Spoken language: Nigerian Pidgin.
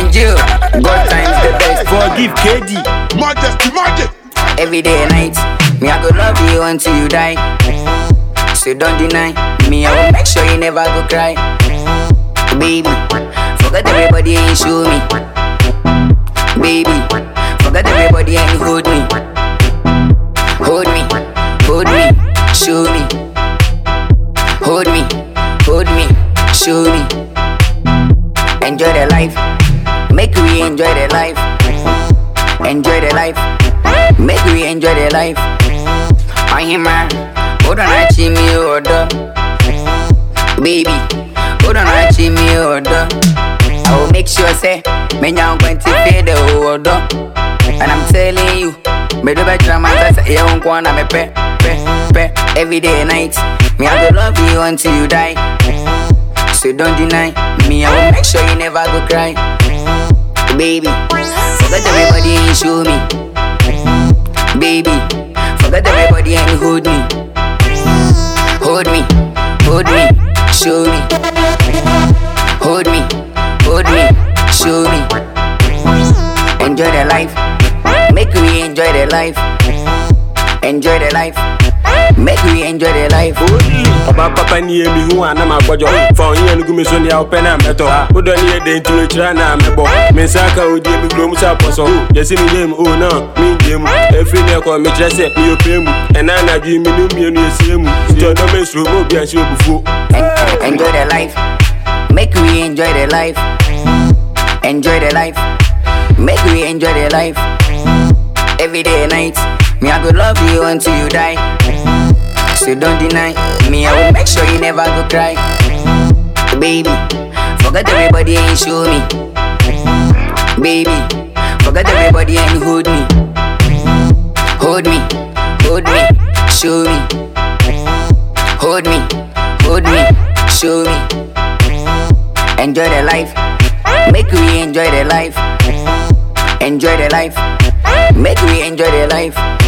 Angel, God times the best. Forgive KD. Majesty, majesty. Every day and night, me I go love you until you die. So don't deny me, I will make sure you never go cry. Baby, forget everybody and show me. Baby, forget everybody and hold me. Hold me, hold me, show me. Hold me, hold me, show me. Enjoy the life, make we enjoy the life. Enjoy the life, make we enjoy the life. I am man, hold on, I see me order. Baby, hold on, I see me order. I will make sure say, me now going to pay the order. And I'm telling you, me do better man, say you won't wanna me pay, pay, pay. Every day and night, me I go love you until you die. So don't deny me, I will make sure you never go cry. Baby, forget everybody and show me. Baby, forget everybody and hold me. Hold me, hold me, show me. Hold me, hold me, show me. Enjoy the life, make we enjoy the life. Enjoy the life, make we enjoy the life. Ọba papa ni emi hu a na ma gbọjọ. Fa onye nugu mi so ni a ọpẹ na mẹtọ. Wodọ ni ede nti wekyerẹ na mẹbọ. Mi nsa ka odi emi kuro mu sẹ apọsọ. Yẹsi mi yẹ mu o na mi n jẹ mu. Efiri ni ẹkọ mi kyerẹ sẹ mi yọ pẹ mu. Ẹna anadu mi ni mienu esi emu. Nti ọdọ mi suro mo bi a ṣe obufuo. En- Enjoy the life, make we enjoy the life. Enjoy the life, make we enjoy the life. Every day and night, me I go love you until you die. So don't deny me, I will make sure you never go cry. Baby, forget everybody and show me. Baby, forget everybody and hold me. Hold me, hold me, show me. Hold me, hold me, show me. Enjoy the life, make we enjoy the life. Enjoy the life, make we enjoy the life.